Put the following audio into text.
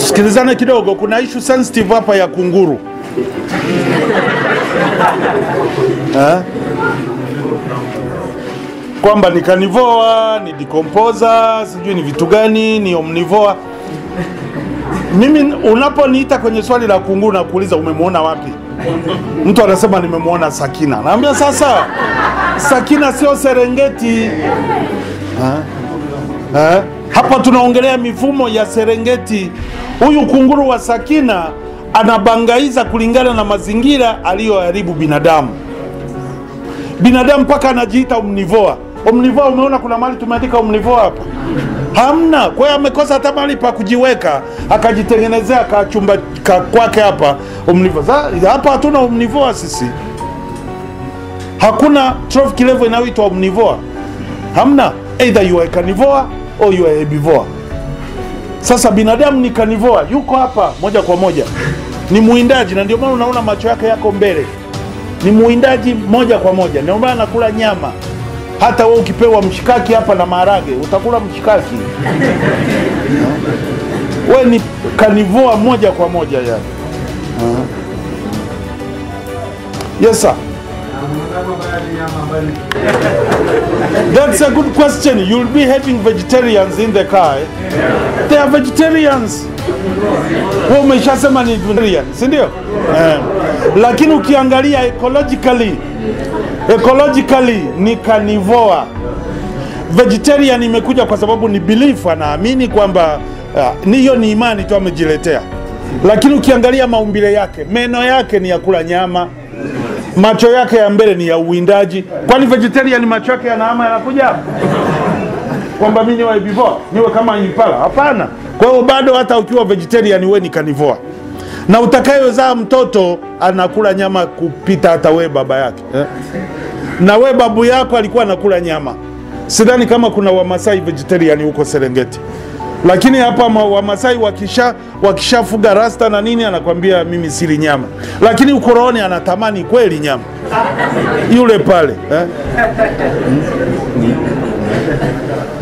tusikilizane kidogo. Kuna issue sensitive hapa ya kunguru eh? kwamba ni carnivore, ni decomposer, sijui ni vitu gani, ni omnivore. Mimi unaponiita kwenye swali la kunguru na kuuliza umemwona wapi, mtu anasema nimemwona Sakina. Naambia sasa, Sakina sio Serengeti eh? Eh? Hapa tunaongelea mifumo ya Serengeti. Huyu kunguru wa Sakina anabangaiza kulingana na mazingira aliyoharibu binadamu. Binadamu mpaka anajiita omnivore. Omnivore, umeona kuna mahali tumeandika omnivore hapa? Hamna. Kwa hiyo amekosa hata mahali pa kujiweka, akajitengenezea kachumba ka kwake hapa omnivore. Za- Hapa hatuna omnivore sisi, hakuna trophic level inayoitwa omnivore. Hamna, either you are carnivore or you are herbivore. Sasa binadamu ni carnivore, yuko hapa moja kwa moja, ni muwindaji, na ndio maana unaona macho yake yako mbele, ni muwindaji moja kwa moja, ndio maana anakula nyama. Hata wewe ukipewa mshikaki hapa na maharage utakula mshikaki. Wewe ni carnivore moja kwa moja yani. Yes sir. That's a good question. You'll be having vegetarians in the car. eh? They are vegetarians. Wewe umeshasema ni vegetarian, si ndio? Eh. Lakini ukiangalia ecologically, ecologically ni carnivore. Vegetarian imekuja kwa sababu ni belief, anaamini kwamba uh, ni hiyo ni imani tu amejiletea. Lakini ukiangalia maumbile yake, meno yake ni ya kula nyama, macho yake ya mbele ni ya uwindaji. Kwani vegetarian macho yake yanaama yanakuja hapa kwamba mimi niwe herbivore niwe kama impala? Hapana. Kwa hiyo bado hata ukiwa vegetarian wewe ni carnivore, na utakayezaa mtoto anakula nyama kupita hata we baba yake eh? na we babu yako alikuwa anakula nyama. Sidhani kama kuna Wamasai vegetarian huko Serengeti, lakini hapa ma- Wamasai wakisha wakishafuga rasta na nini, anakwambia mimi sili nyama, lakini ukorooni anatamani kweli nyama yule pale eh?